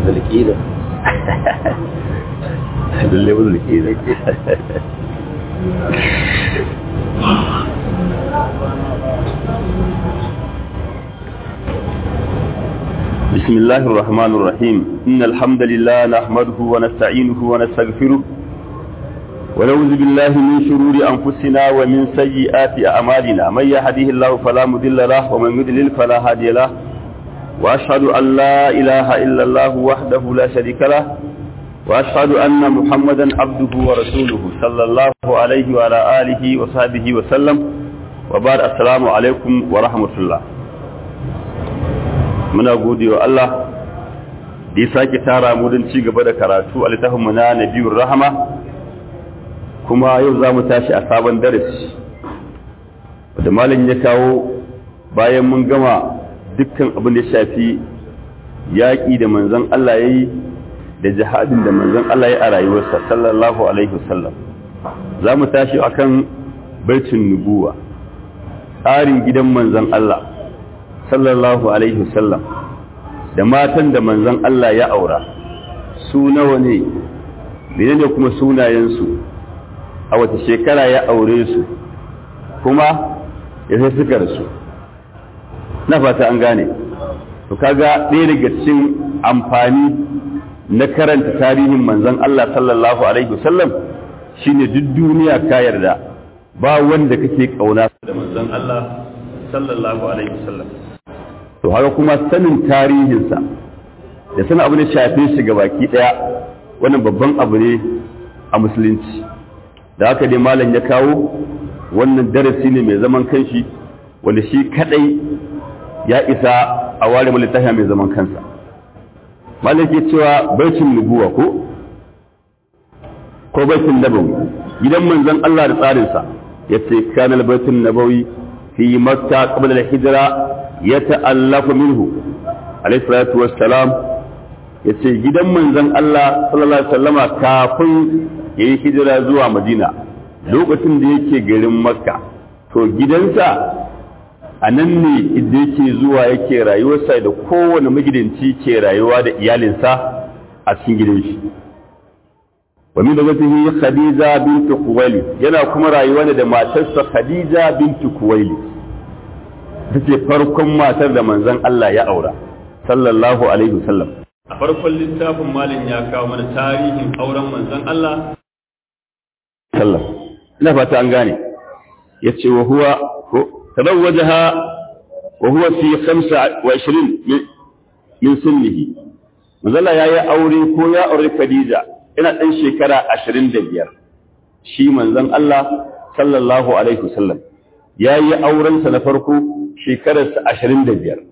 zulkida lalle ba zulkida بسم الله الرحمن الرحيم إن الحمد لله نحمده ونستعينه ونستغفره ونعوذ بالله من شرور أنفسنا ومن سيئات أعمالنا من يهديه الله فلا مضل له ومن يضلل فلا هادي له وأشهد أن لا إله إلا الله وحده لا شريك له وأشهد أن محمدا عبده ورسوله صلى الله عليه وعلى آله وصحبه وسلم وبعد السلام عليكم ورحمة الله muna gode wa Allah da ya sake tara mu don ci gaba da karatu a littafin mu na Nabiyur Rahama kuma yau za mu tashi a sabon darasi da malam ya kawo bayan mun gama dukkan abin da ya shafi yaƙi da manzon Allah ya yi da jihadin da manzon Allah ya a rayuwarsa sallallahu alaihi wasallam za mu tashi akan baitin nubuwa tsarin gidan manzon Allah sallallahu alaihi wasallam da matan da manzon Allah ya aura su nawa ne menene kuma sunayensu a wata shekara ya aure su kuma ya sai suka rasu na fata an gane to kaga ɗaya daga cikin amfani na karanta tarihin manzon Allah sallallahu alaihi wasallam shine duk duniya ka yarda ba wanda kake kauna da manzon Allah sallallahu alaihi wasallam to haka kuma sanin tarihinsa da sanin abu ne shafe shi ga baki daya wannan babban abu ne a musulunci da haka dai malam ya kawo wannan darasi ne mai zaman kanshi wanda shi kadai ya isa a ware littafi mai zaman kansa malam ke cewa baitin nubuwa ko ko baitin nabawi gidan manzon Allah da tsarinsa yace kana baitin nabawi fi makka qabla al-hijra yata'allafu minhu alayhi salatu wassalam yace gidan manzon Allah sallallahu alaihi wasallama kafin yayi hijira zuwa Madina lokacin da yake garin Makka to gidansa a nan ne inda yake zuwa yake rayuwarsa da kowane magidanci ke rayuwa da iyalinsa a cikin gidan shi wa min dagatihi Khadija bint Khuwailid yana kuma rayuwa da matarsa Khadija bint Khuwailid take farkon matar da manzon Allah ya aura sallallahu alaihi wasallam a farkon littafin malin ya kawo mana tarihin auren manzon Allah sallam ina fata an gane yace wa huwa tazawwajaha wa huwa fi 25 min sunnihi manzon Allah yayi aure ko ya aure Khadija ina dan shekara 25 shi manzon Allah sallallahu alaihi wasallam yayi aurensa na farko shekararsa ashirin da biyar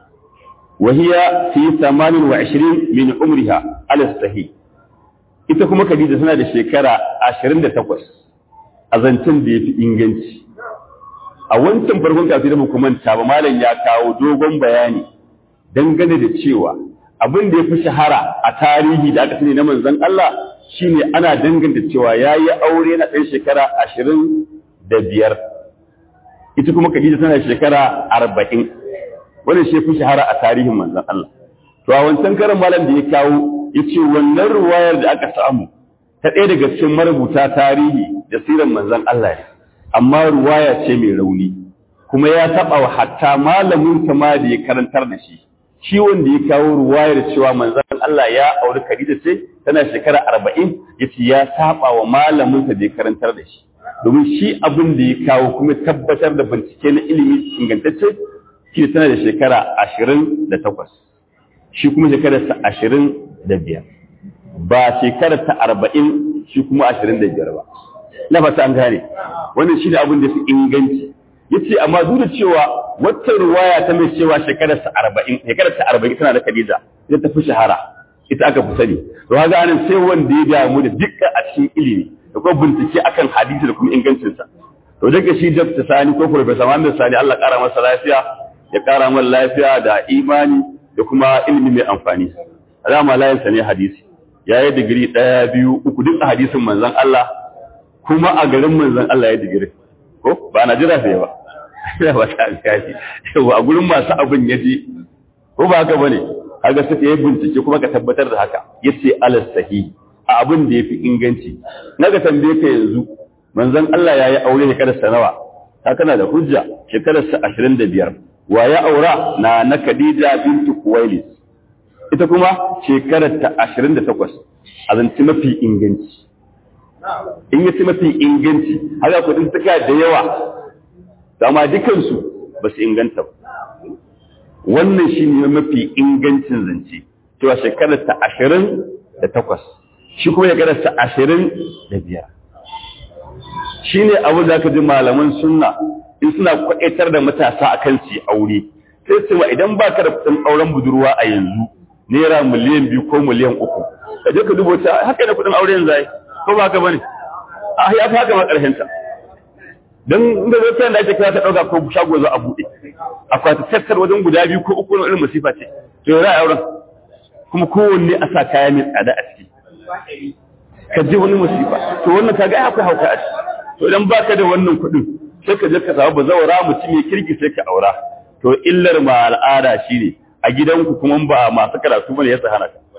wahiya fi tamanin wa ashirin min umriha alastahi ita kuma khadija tana da shekara ashirin da takwas a zancen da ya fi inganci a wancan farkon kafin da manta ba malam ya kawo dogon bayani dangane da cewa abin da ya fi shahara a tarihi da aka sani na manzon Allah shine ana danganta cewa ya yi aure na ɗan shekara ashirin da biyar ita kuma Khadija tana shekara arba'in wannan shi fi shahara a tarihin manzon Allah to a wancan karan malam da ya kawo ya ce wannan ruwayar da aka samu ta ɗaya daga cikin marubuta tarihi da siran manzon Allah ne amma ruwaya ce mai rauni kuma ya taɓa wa hatta malamin ma da ya karantar da shi shi wanda ya kawo ruwayar cewa manzon Allah ya auri Khadija ce tana shekara arba'in ya ce ya saba wa malaminsa da ya karantar da shi domin shi abin da ya kawo kuma tabbatar da bincike na ilimi ingantacce shi tana da shekara ashirin da takwas shi kuma shekararsa ashirin da biyar ba shekararsa arba'in shi kuma ashirin da biyar ba na fata an gane wannan shi ne abin da su inganci ya ce amma duk da cewa wata ruwaya ta mai cewa shekararsa arba'in shekararsa arba'in tana da khadija ita ta fi shahara ita aka fi sani to haka anan sai wanda ya damu da dukkan a cikin ilimi da kuma bincike akan hadisi da kuma ingancinsa to daga shi Dr. Sani ko Professor Muhammad Sani Allah ƙara masa lafiya ya ƙara masa lafiya da imani da kuma ilimi mai amfani alama layin sa ne hadisi ya yi digiri ɗaya biyu uku duk a hadisin manzon Allah kuma a garin manzon Allah ya digiri ko ba na jira sai ba ya ba ta alƙashi a gurin masu abin ya ji ko ba haka bane kaga sai ya bincike kuma ka tabbatar da haka yace alas sahihi a abin da yafi inganci naga tambaye ka yanzu manzon Allah yayi aure shekarar sa nawa ta kana da hujja shekarar sa 25 wa ya aura na na Khadija bintu Khuwailid ita kuma shekarar ta 28 azanci mafi inganci in yace mafi inganci haka kudin suka da yawa amma dukansu ba su inganta ba wannan shi ne mafi ingancin zance cewa shekarar ta ashirin da takwas shi kuma shekarar ta ashirin da biyar shi ne abu da aka ji malaman sunna in suna kwaɗaitar da matasa a kan su aure sai cewa idan ba ka da kuɗin auren budurwa a yanzu naira miliyan biyu ko miliyan uku ka je ka dubo ta haka ne kuɗin aure yanzu ai ko ba ka bane a ya fi haka ma ƙarshen ta don inda zai sayan da ake kira ta ɗauka ko shago za a buɗe akwai tattar wajen guda biyu ko uku na irin masifa ce to yau auren kuma kowanne a sa kaya mai tsada a ciki ka je wani masifa to wannan ka ga akwai hauka a ciki to idan baka da wannan kuɗin sai ka je ka samu bazawara mutum ya kirki sai ka aura to illar ma al'ada shine a gidanku kuma ba masu karatu bane ya hana ka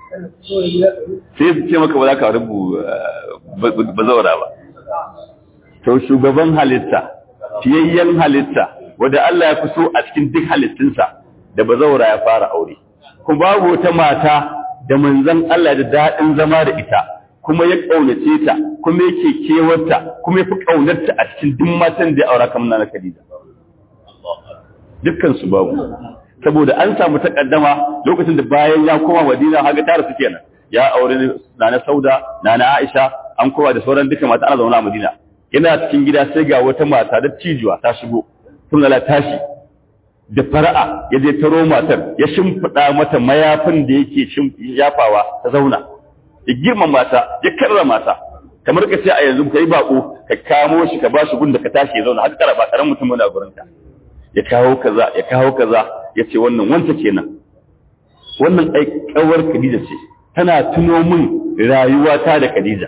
sai su ce maka ba za ka rubu bazawara ba to shugaban halitta fiyayyen halitta wanda Allah ya fi so a cikin duk halittunsa da bazaura ya fara aure kuma babu wata mata da manzon Allah da daɗin zama da ita kuma ya ƙaunace ta kuma yake kewarta kuma ya fi ƙaunarta a cikin duk matan da ya aura kamar na Khadija dukkan su babu saboda an samu takaddama lokacin da bayan ya koma Madina haga tare su kenan ya aure Nana Sauda Nana Aisha an kowa da sauran duka mata ana zaune a Madina yana cikin gida sai ga wata mata da cijuwa ta shigo sun lala tashi da fara'a ya je taro matar ya shimfiɗa mata mayafin da yake yafawa ta zauna ya girma mata ya karra mata kamar ka ce a yanzu ka yi bako ka kamo shi ka ba shi gun da ka tashi ya zauna har kara ba karan mutum wani a gurin ka ya kawo kaza ya kawo kaza ya ce wannan wanta kenan wannan ai kawar Khadija ce tana tuno min rayuwata da Khadija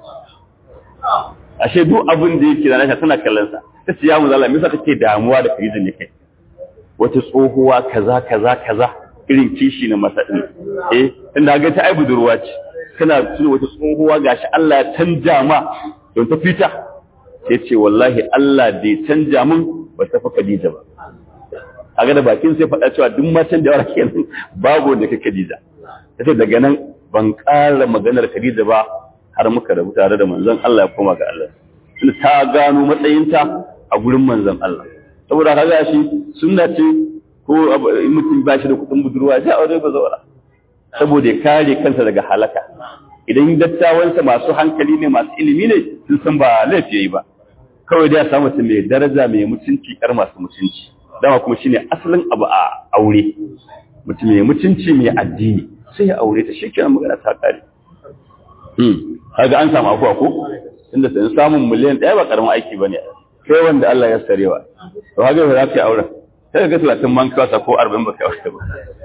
ashe duk abin da yake da nasha tana kallon sa ta ce ya mu zalla me yasa kake damuwa da Khadija ne kai wata tsohuwa kaza kaza kaza irin kishi na masa din eh inda ga ta ai budurwa ce kana tuna wata tsohuwa gashi Allah ya canja ma don ta fita sai ce wallahi Allah bai canja min ba ta fa Khadija ba a ga da bakin sai faɗa cewa duk matan da yawa kenan babu da kake Khadija sai daga nan ban ƙara maganar Khadija ba har muka rabu tare da manzon Allah ya koma ga Allah tun ta gano matsayinta a gurin manzon Allah saboda kaga shi sunna ce ko in mutum ba shi da kuɗin budurwa sai aure ba zaura saboda ya kare kansa daga halaka idan dattawansa masu hankali ne masu ilimi ne sun san ba laifi yayi ba kawai dai ya samu mutum mai daraja mai mutunci kar masu mutunci dama kuma shine asalin abu a aure mutum mai mutunci mai addini sai ya aure ta shi kenan magana ta kare kaga an samu afuwa ko inda sai samun miliyan ɗaya ba karamin aiki bane sai wanda Allah ya sarewa to kaga ba za ka yi auren sai ga 30 man kawasa ko 40 ba kai aure ba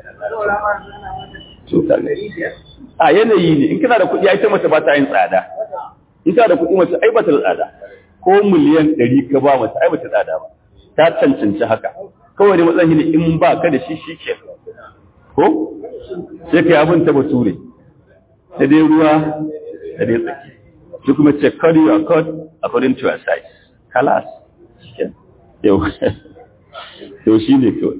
to kaga a yanayi ne in kana da kuɗi ai ta mace ba ta yin tsada in kana da kuɗi mace ai ba ta tsada ko miliyan 100 ka ba mace ai ba ta tsada ba ta cancanci haka kawai ne matsayin ne in ba ka da shi shi ke ko sai ka yi abin ta bature ta dai ruwa da dai tsaki shi kuma ce cut your cut according to your size kalas yau yau shi ne kawai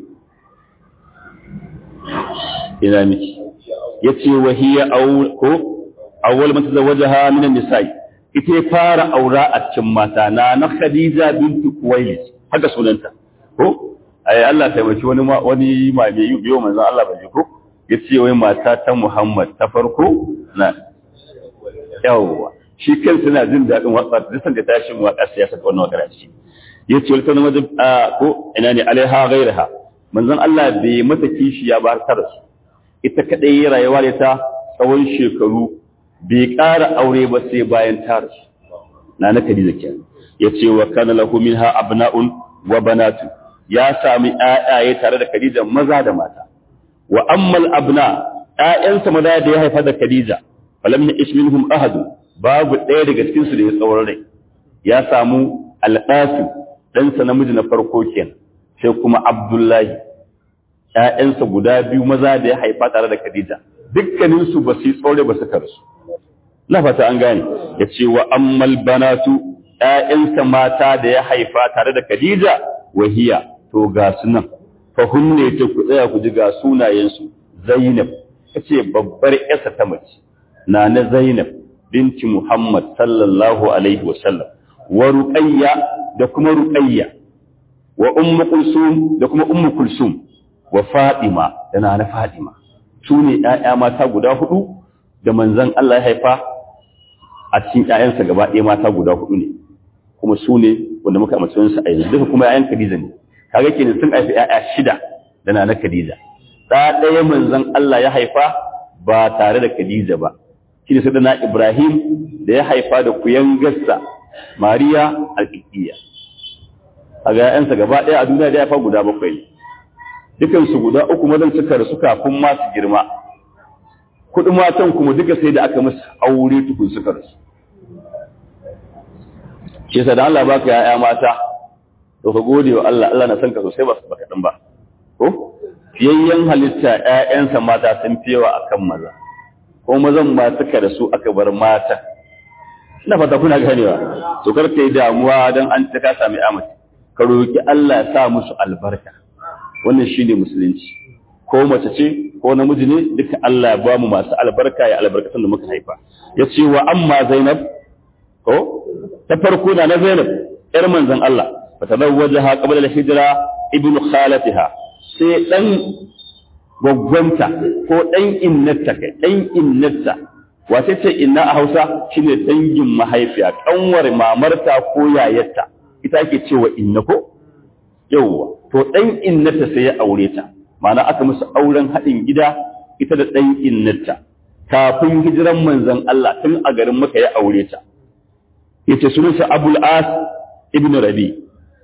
ina miki ya ce wahiyar ko awwal mata zawaja ha minan nisa'i ita ya fara aura a cikin mata na na khadija bintu kuwailis haka sunanta ko ai Allah taimaki wani wani mai biyo manzon Allah bai ko yace wai mata ta Muhammad ta farko na yawa shi kansa na jin dadin waka duk da tashin waka sai ya saka wannan waka shi yace wal kana wajib ko ina ne alaiha ghairaha manzon Allah bai mata kishi ya bar ta rasu ita kadai rayuwa da ta tsawon shekaru bai ƙara aure ba sai bayan ta rasu na na Khadija kenan yace wa kana lahu minha abna'un wa banatu ya sami ƴaƴaye tare da Khadija maza da mata wa ammal abna ƴaƴansa maza da ya haifa da Khadija falam ya'ish minhum ahad babu ɗaya daga cikin su da ya tsawon rai ya samu al-Qasim dan sa namiji na farko kenan sai kuma Abdullahi ƴaƴansa guda biyu maza da ya haifa tare da Khadija dukkanin su ba su yi tsore ba suka rasu na fata an gane ya ce wa ammal banatu ƴaƴansa mata da ya haifa tare da Khadija wahiya to ga su nan fa hunne ta ku tsaya ku ji ga sunayensu Zainab ce babbar ƴarsa ta mace na na Zainab binti Muhammad sallallahu alaihi wa sallam wa Ruqayya da kuma Ruqayya wa Ummu Kulsum da kuma Ummu Kulsum wa Fatima da na na Fatima su ne ƴaƴa mata guda hudu da manzon Allah ya haifa a cikin ƴaƴansa gaba ɗaya mata guda hudu ne kuma su ne wanda muka amince su a yanzu duka kuma ƴaƴan Khadija ne kaga kenan sun haifi ƴaƴa shida da na na Khadija da ɗaya manzon Allah ya haifa ba tare da Khadija ba shi ne sadana Ibrahim da ya haifa da kuyangarsa Mariya al-Qibtiyya kaga ƴaƴansa gaba ɗaya a duniya da ya haifa guda bakwai ne dukan su guda uku mazan suka rasu kafin ma su girma kuɗin matan kuma duka sai da aka musu aure tukun suka rasu shi yasa da Allah baka ƴaƴa mata to ka gode wa Allah Allah na san ka sosai ba su baka dan ba ko fiyayyen halitta ‘ya'yansa mata sun fi yawa a kan maza, ko mazan ma suka da su aka bar mata. Ina fata kuna ganewa, to kar ka yi damuwa don an ta ka sami amince, ka roƙi Allah ya sa musu albarka. Wannan shi ne musulunci. Ko mace ce, ko namiji ne, duka Allah ya ba mu masu albarka ya albarkatun da muka haifa. Ya ce wa amma Zainab, ko? Ta farko na na Zainab, ‘yar manzan Allah, fa ta zawwaja qabla al-hijra ibnu khalatiha sai ɗan gwaggwanta ko ɗan innarta kai ɗan innarta wace ce inna a hausa shine dangin mahaifiya ƙanwar mamarta ko yayarta ita ake cewa inna ko yawwa to ɗan innarta sai ya aure ta ma'ana aka musu auren haɗin gida ita da ɗan innarta kafin hijiran manzon Allah tun a garin maka ya aure ta yace sunansa Abul As ibn Rabi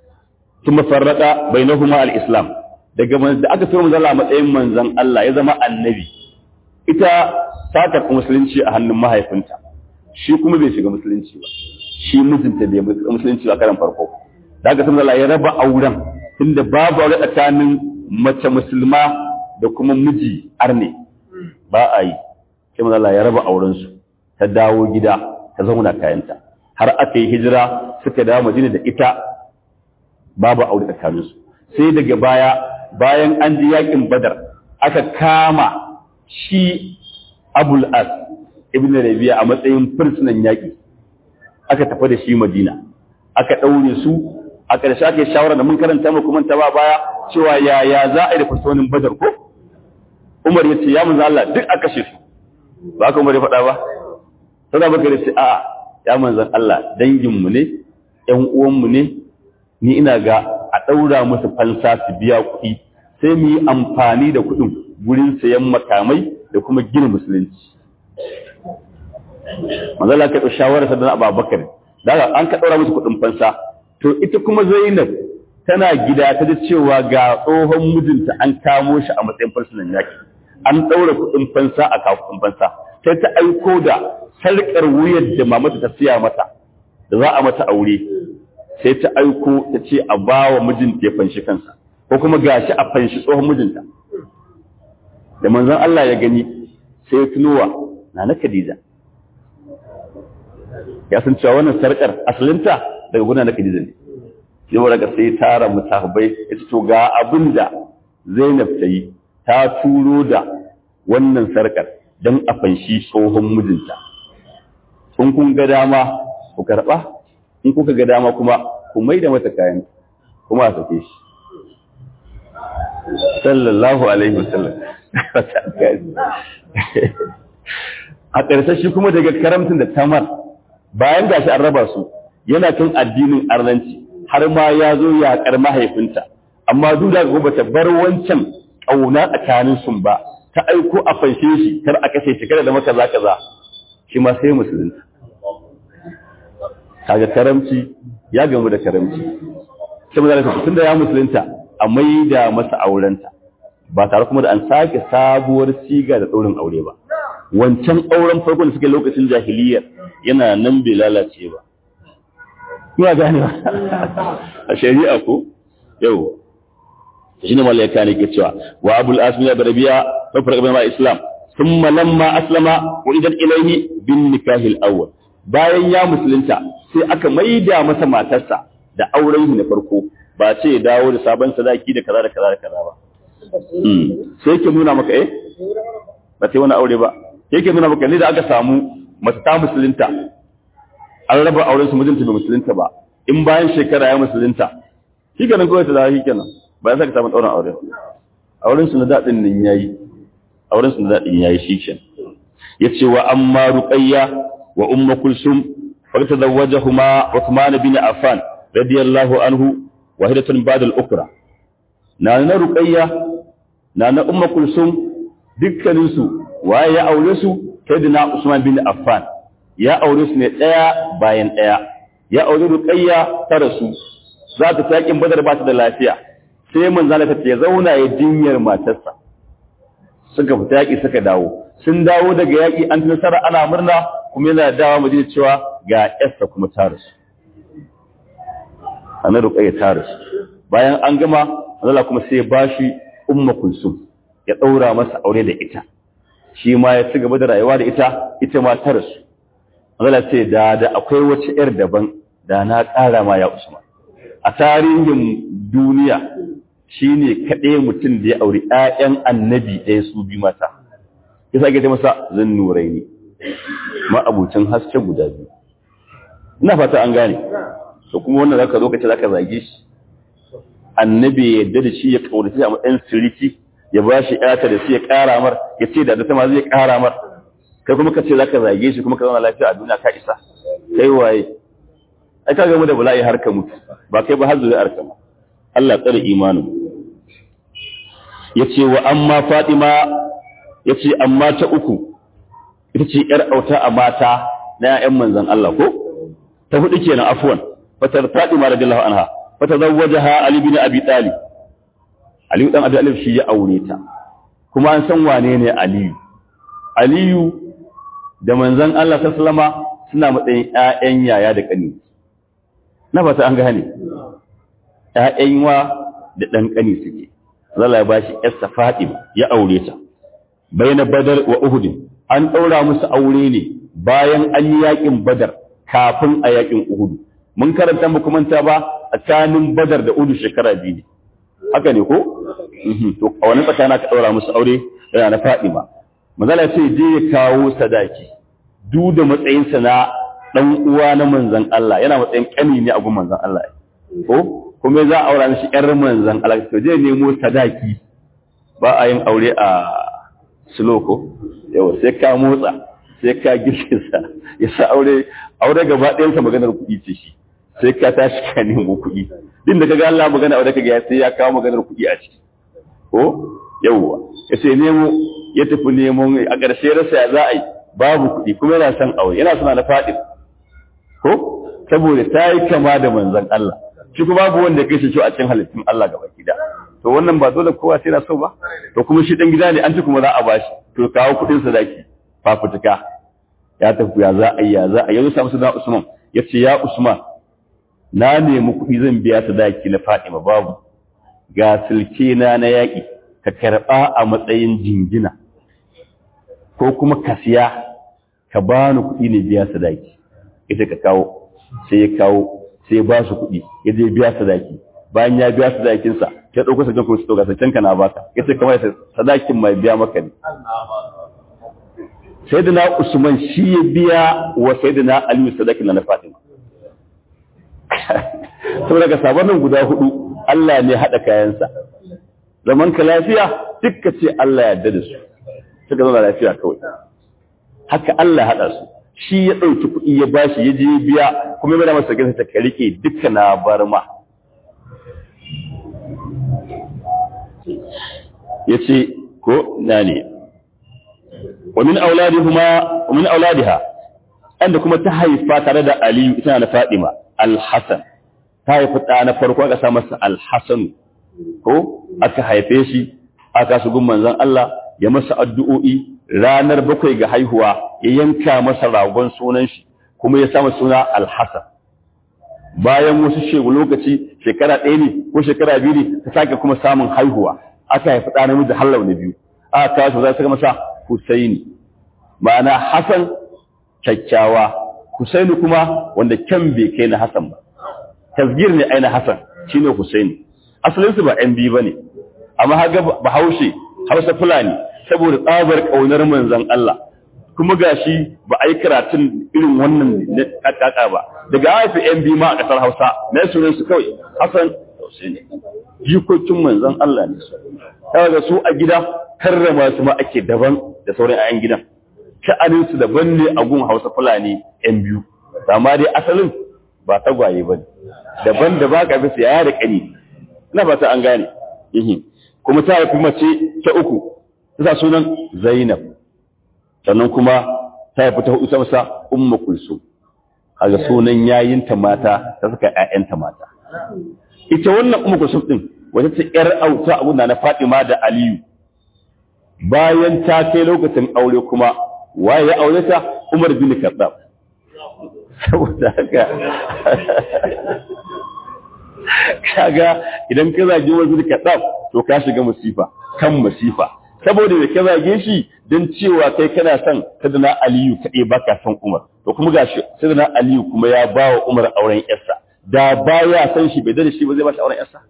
ثم فرق بينهما الإسلام daga da aka fi manzon Allah matsayin manzon Allah ya zama annabi ita ta tafi musulunci a hannun mahaifinta shi kuma bai shiga musulunci ba shi mijinta bai musulunci ba karan farko da aka san Allah ya raba auren tunda babu aure tsakanin mace musulma da kuma miji arne ba a yi sai manzon Allah ya raba auren su ta dawo gida ta zauna kayanta har aka yi hijira suka dawo Madina da ita babu aure tsakaninsu sai daga baya bayan an ji yakin badar aka kama shi abul as ibn rabi'a a matsayin fursunan yaki aka tafi da shi madina aka ɗaure su a ƙarshe aka yi shawara da mun karanta mu kuma ta ba baya cewa yaya za a yi da fursunan badar ko umar ya ce ya manzo Allah duk a kashe su ba ka umar ya faɗa ba sai da bakar ce a ya manzo Allah danginmu ne ƴan uwanmu ne ni ina ga a ɗaura musu fansa su biya kuɗi sai mu yi amfani da kuɗin gurin sayan makamai da kuma gina musulunci. Manzala ka ɗau shawarar sadana Abubakar, da an ka ɗaura musu kuɗin fansa, to ita kuma Zainab tana gida ta ji cewa ga tsohon mijinta an kamo shi a matsayin farsunan yaƙi. An ɗaura kuɗin fansa a kawo kuɗin fansa, sai ta aiko da sarƙar wuyar da mamata ta siya mata, da za a mata aure, sai ta aiko ta ce a ba wa mijinta ya fanshi kansa ko kuma gashi a fanshi tsohon mijinta da manzon Allah ya gani sai ya tunowa na na Khadija ya san cewa wannan sarkar asalinta daga guna na Khadija ne sai wa daga sai tara mutahabbai ya ce to ga abinda Zainab ta yi ta turo da wannan sarkar don a fanshi tsohon mijinta in kun ga dama ku karɓa in kuka ga dama kuma ku mai da mata kayan kuma a sake shi sallallahu alaihi wasallam a ƙarshe shi kuma daga karamtin da tamar bayan gashi an raba su yana kan addinin arnanci har ma ya zo yaƙar mahaifinta amma duk da gobe ta bar wancan ƙauna tsakanin sun ba ta aiko a fanshe shi kar a kashe shi kada da maka za kaza shi ma sai musulunta kaga karamci ya gamu da karamci sai mu zalunta tunda ya musulunta a maida masa aurenta ba tare kuma da an sake sabuwar siga da daurin aure ba wancan auren farko da suke lokacin jahiliyyar yana nan bai lalace ba kuma gane a shari'a ko yau shine malaika ne ke cewa wa abul asmi da rabiya fa farqa bain islam thumma lamma aslama wa idan ilayhi bin nikahil awwal bayan ya musulunta sai aka maida masa matarsa da auren shi na farko ba ce ya dawo da sabon sadaki da kaza da kaza da kaza ba sai yake nuna maka eh ba sai wani aure ba yake nuna maka ne da aka samu mace ta musulunta an raba auren su mijinta bai musulunta ba in bayan shekara ya musulunta shi kenan kawai ta dawo shi kenan ba ya saka samun ɗaurin aure auren su na daɗin nan yayi auren su na daɗin yayi shi kenan yace wa amma ruqayya wa ummu kulsum fa tazawwajahuma Uthman bin Affan radiyallahu anhu wahidatan ba'da al-ukra na na ruqayya na na ummu kulsum dukkanin su waye ya aure su sayyidina Usman bin Affan ya aure su ne daya bayan daya ya aure ruqayya ta rasu za ta takin badar ba ta da lafiya sai manzala ta ce zauna ya jinyar matarsa suka fita yaki suka dawo sun dawo daga yaki an nasara ana murna kuma yana dawa mu cewa ga yarsa kuma ta rasu ana ruqayya ta rasu bayan an gama Allah kuma sai ya bashi umma kulsum ya daura masa aure da ita shi ma ya ci gaba da rayuwa da ita ita ma ta rasu Allah ce da da akwai wace yar daban da na ƙara ma ya Usman a tarihin duniya shine kaɗai mutum da ya auri ƴaƴan annabi ɗaya su bi mata ya sake ta masa zan nurai ne ma'abucin haske guda biyu ina fata an gane to kuma wannan zaka zo ka ce zaka zage shi annabi ya yarda da shi ya kaudace a matsayin siriki ya ba shi ƴata da shi ya ƙara mar ya ce da ta ma zai ƙara mar kai kuma ka ce zaka zage shi kuma ka zauna lafiya a duniya ka isa kai waye ai ka gamu da bala'i har ka mutu ba kai ba har zuwa arka ma Allah tsare imanin yace wa amma Fatima yace amma ta uku ita ce yar auta a mata na ƴaƴan manzon Allah ko ta hudu kenan afwan fatar Fatima radiyallahu anha fatazawwajaha Ali bin Abi Talib Ali dan Abi Talib shi ya aure ta kuma an san wane ne Aliyu Aliyu da manzon Allah sallama suna matsayin ƴaƴan yaya da ƙani na fata an gane ƴaƴan wa da ɗan ƙani suke Allah ya bashi ƴarsa Fatima ya aure ta baina Badar wa Uhud an ɗaura musu aure ne bayan an yi yaƙin Badar kafin a yaƙin Uhud mun karanta mu kuma ta ba tsakanin Badar da Uhud shekara biyu ne haka ne ko to a wani tsakana ka ɗaura musu aure yana na Fatima manzala ce je ya kawo sadaki duk da matsayinsa na dan uwa na manzon Allah yana matsayin kani ne a gun manzon Allah ko kuma za a aura mishi ƴar manzon Allah to je nemo sadaki ba a yin aure a siloko yawa sai ka motsa sai ka girgiza ya sa aure aure gaba ɗayan sa maganar kuɗi ce shi sai ka tashi ka nemo kuɗi din da kaga Allah magana aure kaga sai ya kawo maganar kuɗi a ciki ko yawa ya sai nemo ya tafi nemo a ƙarshe rasa ya za a yi babu kuɗi kuma yana son aure yana suna na faɗi ko saboda ta yi kama da manzon Allah shi kuma babu wanda ya kai shi a cikin halittun Allah gaba gida to wannan ba dole kowa sai na so ba to kuma shi dan gida ne an ci kuma za a bashi to kawo kuɗin sadaki fafutuka ya tafi ya za a yi ya za a yanzu samu da Usman ya ce ya Usman na nemi kuɗi zan biya sadaki na Fatima babu ga silke na na yaƙi ka karɓa a matsayin jingina ko kuma ka siya ka ba ni kuɗi ne biya sadaki ita ka kawo sai ya kawo sai ba su kuɗi ya je biya sadaki bayan ya biya sadakinsa ya ɗauko sakin kuma su ɗauka sakin ka na baka ya ce kamar sadakin mai biya maka ne sai da na usman shi ya biya wa sai da na aliyu sadakin na na fatima saboda daga sabanin guda hudu Allah ne haɗa kayansa zaman ka lafiya dukka ce Allah ya yarda da su suka zauna lafiya kawai haka Allah haɗa su shi ya ɗauki kuɗi ya bashi ya je biya kuma ya bada masa gasa ta ka rike duka na barma ya ce ko na ne wa min auladihuma wa min auladiha anda kuma ta haifa tare da Aliyu ita na Fadima al-Hasan ta haifi ɗa na farko aka sa masa al-Hasan ko aka haife shi aka su gun manzon Allah ya masa addu'o'i ranar bakwai ga haihuwa ya yanka masa ragon sunan shi kuma ya sama suna alhassan bayan wasu shegu lokaci shekara ɗaya ne ko shekara biyu ne ta sake kuma samun haihuwa aka haifi ɗa namiji hallau na biyu aka kawo shi za su masa Husaini ma'ana Hassan kyakkyawa Husaini kuma wanda kyan bai kai na Hassan ba tasgir ne aina Hassan shine Husaini asalin su ba ɗan biyu bane amma haga Bahaushe Hausa Fulani saboda tsabar kaunar manzon Allah kuma gashi ba a yi karatun irin wannan na kaka ba daga haifi yan biyu ma a ƙasar Hausa na sunan su kawai Hassan Husaini jikokin manzon Allah ne su kaga su a gida karrama su ma ake daban da sauran ayan gidan sha'anin su daban ne a gun Hausa Fulani yan biyu amma dai asalin ba tagwaye bane daban da ba ka bisa yaya da kani ina ba ta an gane kuma ta haifi mace ta uku ta sunan Zainab sannan kuma ta haifi ta hudu ta masa Ummu Kulsum kaga sunan yayinta mata ta saka ƴaƴanta mata ita wannan Ummu Kulsum din wata ta ƴar auta abuna na Fatima da Aliyu bayan ta kai lokacin aure kuma waye ya aure ta Umar bin Khattab saboda haka kaga idan ka zage Umar bin Khattab to ka shiga musifa kan musifa saboda da ka zage shi don cewa kai kana son sadana Aliyu kaɗai baka son Umar to kuma gashi sadana Aliyu kuma ya ba wa Umar auren yarsa da baya san shi bai da shi ba zai ba shi auren yarsa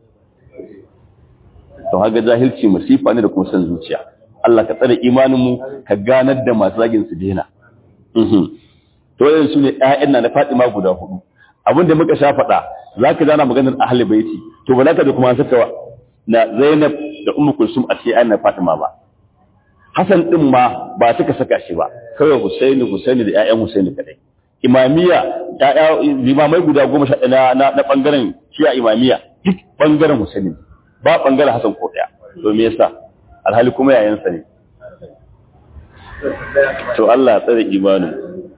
to haka jahilci musifa ne da kuma san zuciya Allah ka tsare imanin mu ka ganar da masu zagin su dena to yanzu su ne ƴaƴan na Fatima guda hudu abin da muka sha faɗa zaka gana maganar ahli baiti to ba za ka da kuma saka na Zainab da Ummu Kulsum a cikin ayyana Fatima ba Hassan din ma ba suka saka shi ba kawai Husaini Husaini da ƴaƴan Husaini kadai Imamiya ƴaƴa limamai guda goma sha na na, na bangaren Shi'a Imamiya duk bangaren Husaini ba bangaren Hassan ko daya to me yasa alhali kuma yayansa ne to Allah ya tsare imanin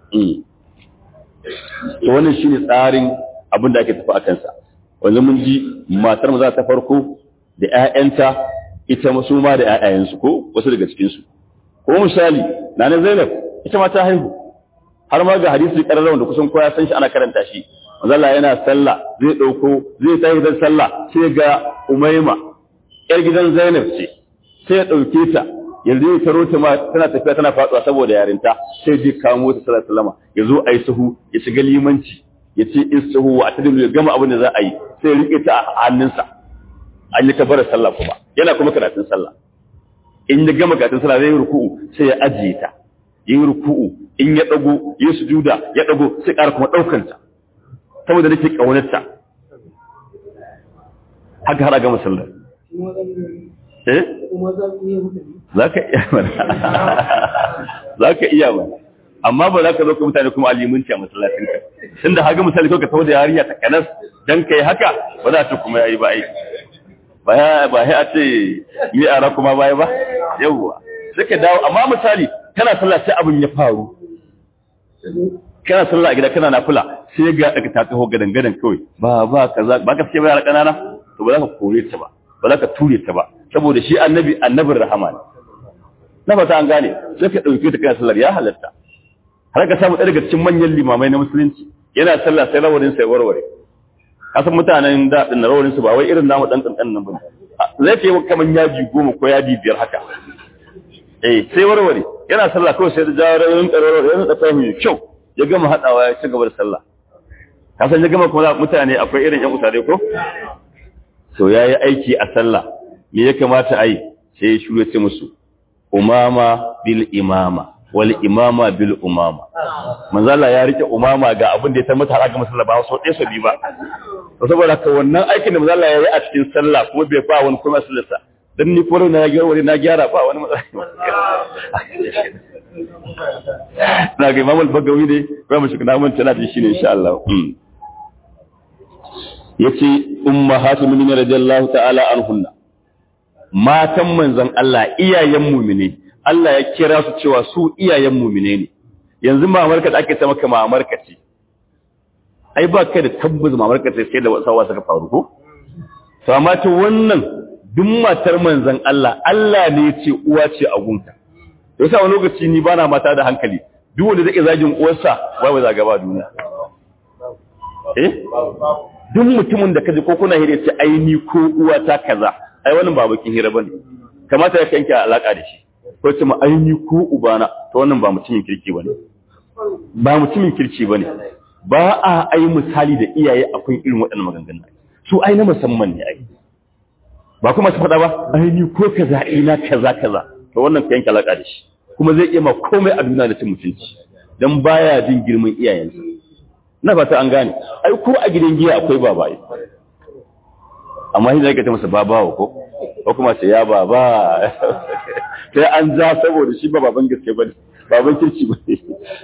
to wannan shine tsarin abin da ake tafi a kansa wanzu mun ji matar maza ta farko da ƴaƴanta ita masu ma da ƴaƴayensu ko wasu daga cikinsu ko misali na na Zainab ita ma ta haihu har ma ga hadisi kararrawa da kusan kowa san shi ana karanta shi manzo Allah yana sallah zai dauko zai tafi da sallah sai ga Umayma ƴar gidan Zainab ce sai ya dauke ta yanzu ya taro ta ma tana tafiya tana faduwa saboda yarinta sai ji kamo ta sallallahu alaihi wasallam ya zo ayi sahu ya shiga limanci ya ce in sahu wa atadilu ya gama abin da za a yi sai ya rike ta a hannunsa an yi tabbatar sallah kuma yana kuma karatun sallah in ya gama karatun sallah zai yi ruku'u sai ya ajiye ta ya yi ruku'u in ya dago ya sujuda ya dago sai ƙara kuma ɗaukar ta saboda nake ƙaunar ta haka har a gama sallah eh za ka iya mana za ka iya mana amma ba za ka zo ka mutane kuma alimunci a masallacinka tun da haga misali kawai ka tawo da yarinya ta kanas dan kai haka ba za ta kuma yayi ba ai ba ya ba ya ce mi ara kuma baya ba yawwa sai ka dawo amma misali kana sallah sai abin ya faru kana sallah a gida kana nafila sai ga ka ta taho gadan gadan kawai ba ba kaza ba ka fice ba yara kanana to ba za ka kore ta ba ba za ka ture ta ba saboda shi annabi annabin rahama ne na fata an gane sai ka dauke ta kana sallar ya halatta har ka samu daga cikin manyan limamai na musulunci yana sallah sai rawanin sai warware kasan mutanen da din rawanin su ba wai irin namu dan kankan nan bane zai ce kaman yaji goma ko yaji biyar haka eh sai warware yana sallah kawai sai da jawarin karoro yana da fahimi kyau ya gama hadawa ya ci gaba da sallah kasan ya gama kuma mutane akwai irin yan usare ko to yayi aiki a sallah me ya kamata a yi sai ya shuru ce musu umama bil imama wal imama bil umama manzala ya rike umama ga abin da ya tabbata har ga musalla ba so ɗaya so bi ba to saboda ka wannan aikin da manzala ya yi a cikin sallah kuma bai fa wani kuma sallarsa dan ni koro na gyara wani na gyara ba wani matsala na ga imam al-bagawi ne ba mu shiga namun tana da shi ne insha Allah yace ummahatu mu'minin radiyallahu ta'ala anhunna matan manzon Allah iyayen mu'mine Allah ya kira su cewa su iyayen mu'mine ne yanzu mamarka da ake ta maka mamarka ce ai ba kai da tabbas mamarka ce sai da wasawa suka faru ko to amma ta wannan duk matar manzon Allah Allah ne ya ce uwa ce a gunta yasa wani lokaci ni bana mata da hankali duk wanda zai zagin uwarsa ba wai zaga ba duniya eh duk mutumin da kaji ko kuna hira ce ai ni ko uwa ta kaza ai wannan ba bakin hira bane kamata ya kanki alaka da shi ko ce ma ai ni ko ubana to wannan ba mutumin kirki bane ba mutumin kirki bane ba a ai misali da iyaye akwai irin waɗannan maganganun su ai na musamman ne ai ba kuma su faɗa ba ai ni ko kaza ina kaza kaza to wannan ka yanke alaka da shi kuma zai iya ma komai a duniya da cin mutunci dan baya jin girman iyayensa na fata an gane ai ko a gidan giya akwai babaye amma shi zai ka ta masa babawa ko ko kuma ce ya baba sai an ja saboda shi ba baban gaske bane baban kirki bane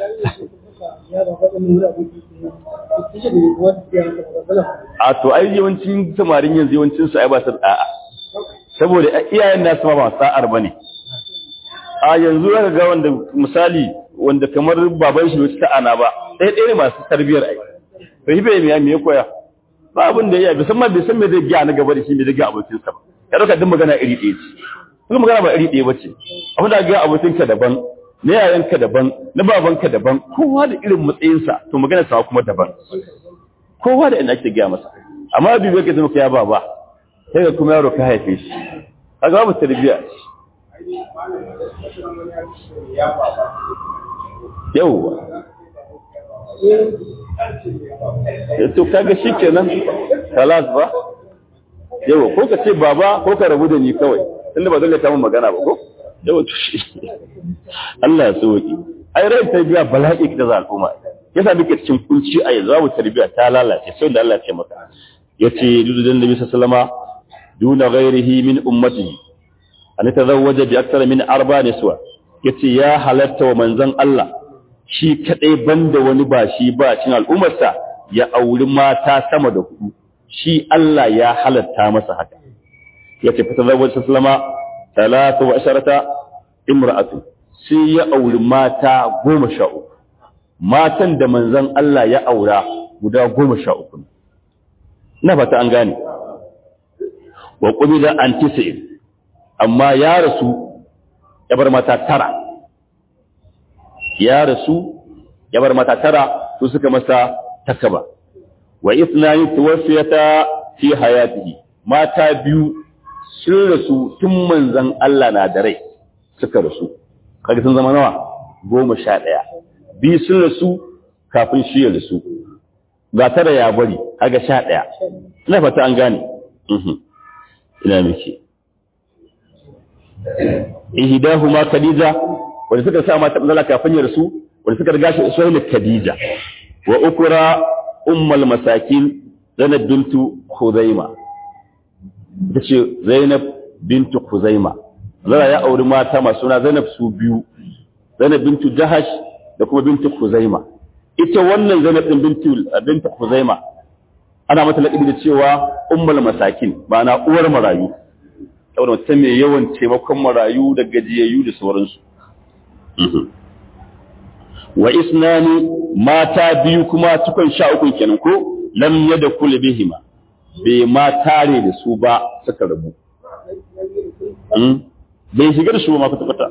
a to ai yawancin samarin yanzu yawancin su ai ba su da'a saboda iyayen nasu ma ba sa'ar bane a yanzu zaka ga wanda misali wanda kamar baban shi bai ta'ana ba ɗaya ɗaya ne masu tarbiyar ai to hibe me me ya koya ba abin da ya yi musamman bai san me zai gya na gaba da shi me zai gya abokin sa ba ya dauka duk magana iri ɗaya ce kuma magana ba iri ɗaya bace abin da ga abokin ka daban na yayan ka daban na baban ka daban kowa da irin matsayin sa to magana sa kuma daban kowa da inda ake gaya masa amma bibi ka zama ya baba sai ga kuma yaro ka haife shi kaga babu tarbiyya yauwa to kaga shi kenan talas ba yawa ko ka ce baba ko ka rabu da ni kawai tunda ba zan ta mun magana ba ko yawa to shi Allah ya sauki ai rai tarbiya bala'i da za al'umma yasa muke cikin kunci a yanzu babu tarbiya ta lalace sai da Allah ya ce maka yace dudan nabi sallama duna ghairihi min ummatihi an tazawwaja bi akthar min arba niswa yace ya halatta wa manzon Allah shi kadai banda wani ba shi ba cin al'ummarsa ya auri mata sama da hudu shi Allah ya halatta masa haka yace fa tazawwaja sallama talatu wa asharata imra'atu sai ya auri mata goma sha uku matan da manzon Allah ya aura guda goma sha uku na fata an gane wa qubida an tis'in amma ya rasu ya bar mata tara ya rasu ya bar mata tara su suka masa takaba wa ithnani tuwafiyata fi hayatihi mata biyu sun rasu tun manzon Allah na da rai suka rasu kaga sun zama nawa goma sha ɗaya biyu sun rasu kafin shi ya rasu ga tara ya bari kaga sha ɗaya ina fata an gane ina miki ihdahuma khadija wanda suka sa mata matsala kafin ya rasu wanda suka riga shi usaini khadija wa ukra ummul masakin zainab bintu khuzaima tace zainab bintu khuzaima zara ya auri mata masu suna zainab su biyu zainab bintu jahash da kuma bintu khuzaima ita wannan zainab din bintu bintu khuzaima ana mata laƙabi da cewa ummul masakin ma'ana uwar marayu saboda mutum mai yawan taimakon marayu da gajiyayyu da sauransu wa isnani mata biyu kuma tukun sha uku kenan ko lam yada kula bihima bai ma tare da su ba suka rabu bai shiga da su ba ma kwata kwata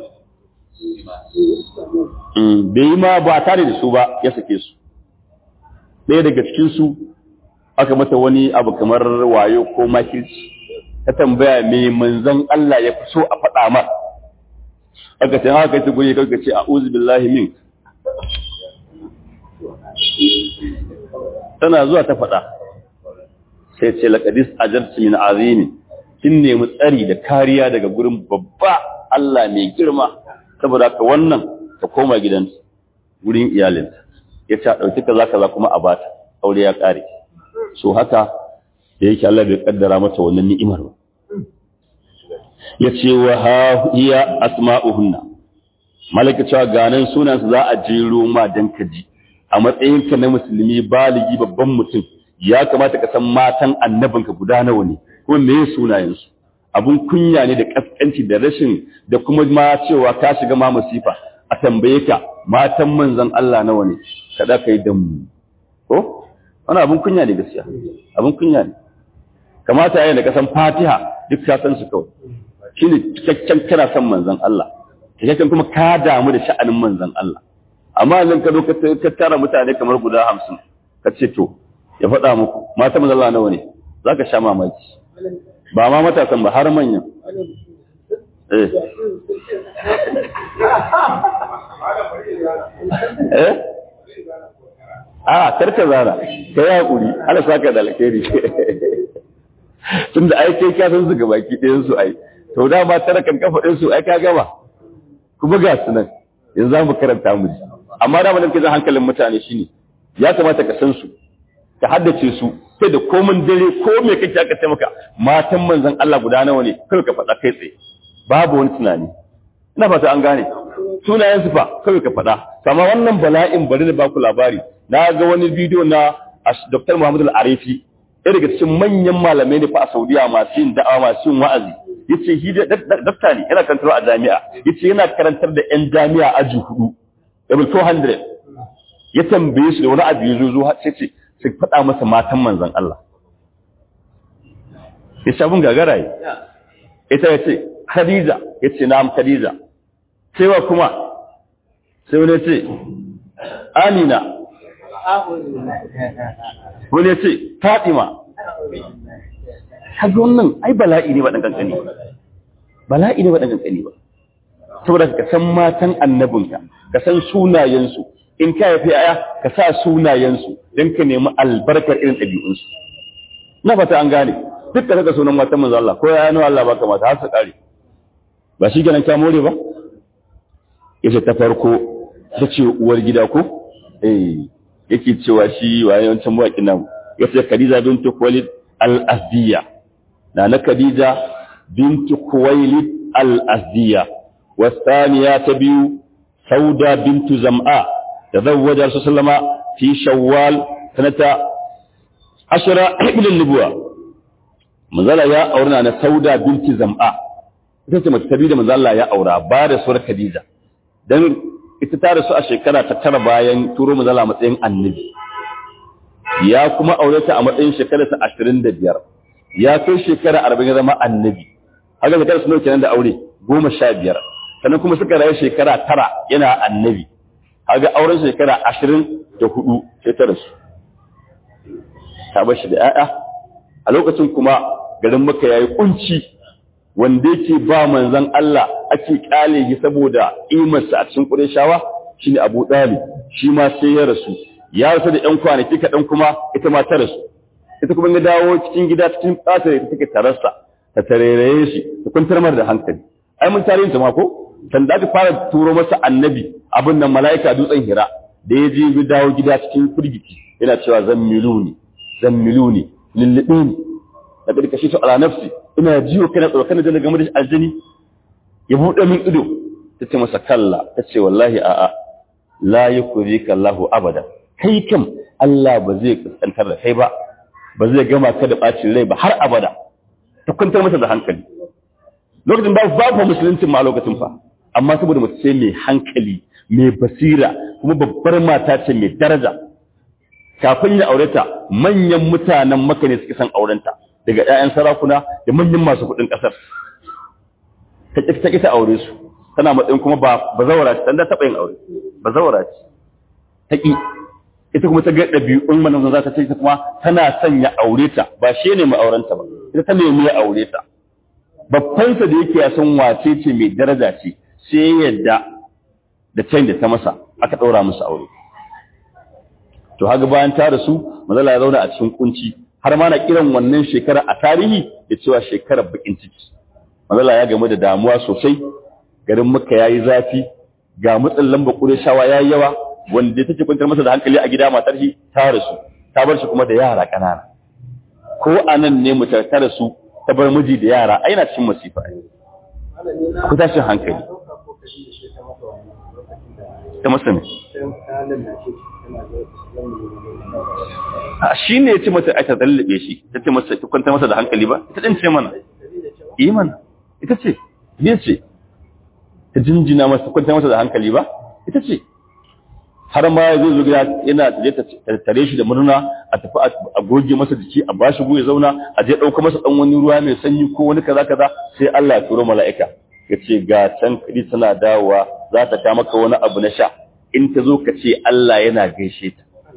bai yi ma ba tare da su ba ya sake su ɗaya daga cikin su aka mata wani abu kamar wayo ko makirci ta tambaya me manzon Allah ya fi so a faɗa ma aka ce haka ta guri kanka ce a'udhu billahi min tana zuwa ta faɗa sai ce laqadis ajartu min azimi kin nemi tsari da kariya daga gurin babba Allah mai girma saboda ka wannan ta koma gidan gurin iyalinta ya ce a ɗauki kaza kaza kuma a bata aure ya ƙare so haka da yake Allah bai kaddara mata wannan ni'imar ba yace wa ha hiya asma'uhunna malaka cewa ganan sunan su za a jero ma dan kaji a matsayin ka na musulmi baligi babban mutum ya kamata ka san matan annabinka guda nawa ne kuma me sunayen su abun kunya ne da kaskanci da rashin da kuma ma cewa ka shiga ma musifa a tambaye ka matan manzon Allah nawa ne kada kai dan mu ko wannan abun kunya ne gaskiya abun kunya ne kamata yayin da ka san Fatiha duk ka san su kawai shine cikakken kana san manzon Allah cikakken kuma ka damu da sha'anin manzon Allah amma idan ka zo ka tara mutane kamar guda 50 ka ce to ya faɗa muku mata manzon Allah nawa ne zaka sha mamaki ba ma matasan ba har manyan eh eh a karka zara ka yi haƙuri ala saka da alkhairi tun da aike ka san su gabaki ɗayan su ai to da ba tara kan kafa ɗin su ai ka gama kuma ga su nan yanzu za mu karanta mu ji amma da mun zan hankalin mutane shine ya kamata ka san su ka haddace su sai da komin dare ko me kake aka ce maka matan manzon Allah guda nawa ne kai ka faɗa kai tsaye babu wani tunani ina fata an gane sunayen su fa kai ka faɗa amma wannan bala'in bari da baku labari na ga wani bidiyo na Dr. Muhammad Al-Arifi ɗaya daga cikin manyan malamai ne fa a Saudiya masu yin da'awa masu yin wa'azi yace shi dakta ne yana karantar a jami'a yace yana karantar da yan jami'a aji hudu level 400 ya tambaye su da wani abu ya zo zo sai ce sai faɗa masa matan manzon Allah ya sabon gagara yi ita ya ce Khadija ya ce na'am Khadija sai wa kuma sai wani ya ce Amina wani ya ce Fatima kaga wannan ai bala'i ne ba dan kankani ba bala'i ne ba dan kankani ba saboda ka san matan annabinka ka san sunayensu in ka yafi aya ka sa sunayensu don ka nemi albarkar irin ɗabi'unsu na fata an gane duk da saka sunan matan manzo Allah ko ya nawa Allah baka mata har su kare ba shi kenan ka more ba yace ta farko ta ce uwar gida ko eh yake cewa shi waye wancan mawaƙin nan yace Khadija bint Khuwailid al-Azdiya na na Khadija bint Khuwailid al-Azdiya والثانية تبيو سودة بنت زمعاء تزوج رسول الله صلى الله عليه وسلم في شوال سنة عشرة من النبوة مزال يا أورنا أنا سودة بنت زمعاء ita ce mace ta biyu da manzo Allah ya aura ba da suwar Khadija dan ita ta rasu a shekara ta tara bayan turo manzo Allah matsayin annabi ya kuma aure ta a matsayin shekara ta 25 ya kai shekara 40 ya zama annabi haka shekara su kenan da aure goma sha biyar sannan kuma suka rayu shekara tara yana annabi haka auren shekara ashirin da hudu sai ta rasu ta bar shi da 'ya'ya a lokacin kuma garin maka yayi kunci wanda yake ba manzon Allah ake kale shi saboda imarsa a cikin Qurayshawa shine Abu Talib shi ma sai ya rasu ya rasu da ƴan kwanaki kaɗan kuma ita ma ta rasu ita kuma ya dawo cikin gida cikin tsata da take tararsa ta tareraye shi ta kwantar mar da hankali ai mun tarihin ta ma ko san da aka fara turo masa annabi abin nan mala'ika dutsen hira da ya je ya dawo gida cikin firgici yana cewa zammiluni zammiluni lullubini da kada kashi to ala nafsi ina jiyo kana tsoro kana da game da aljini ya buɗe min ido ta ce masa kalla ta ce wallahi a'a la yukrika Allahu abada kai kam Allah ba zai kaskantar da kai ba ba zai gama ka da bacin rai ba har abada ta kwantar masa da hankali lokacin ba babu musulunci ma lokacin fa amma saboda mace ce mai hankali mai basira kuma babbar mata ce mai daraja kafin ya aure ta manyan mutanen maka ne suke son aurenta daga ƴaƴan sarakuna da manyan masu kuɗin ƙasar ta ƙi ta ƙi ta aure su tana matsayin kuma ba bazawara ce tanda taɓa yin aure bazawara ce ta ƙi ita kuma ta ga ɗabi'un manan za ta ce ta kuma tana son ya aure ta ba shi ne ma'aurenta ba ita ta nemi ya aure ta babbansa da yake ya san wace ce mai daraja ce sai yadda da can da ta masa aka ɗaura musu aure to haka bayan ta rasu mazala ya zauna a cikin kunci har ma na kiran wannan shekara a tarihi da cewa shekarar bakin ciki mazala ya gamu da damuwa sosai garin maka yayi zafi ga matsin lamba shawa yayi yawa wanda take kwantar masa da hankali a gida matar shi ta rasu ta bar shi kuma da yara ƙanana ko anan ne mu ta rasu ta bar miji da yara ai na cikin masifa ku tashin hankali ta masa ne a shi ne ya ce mata aka zallabe shi ta ce masa ta kwanta masa da hankali ba ita ɗin ce mana yi mana ita ce biya ce ta jinjina masa kwanta masa da hankali ba ita ce har ma ya zo gida yana ta tare shi da murna a tafi a goge masa jiki a bashi goye zauna a je ɗauka masa ɗan wani ruwa mai sanyi ko wani kaza kaza sai Allah ya turo mala'ika ya ce ga can kadi tana dawowa za ta ta maka wani abu na sha in ta zo ka ce Allah yana gaishe ta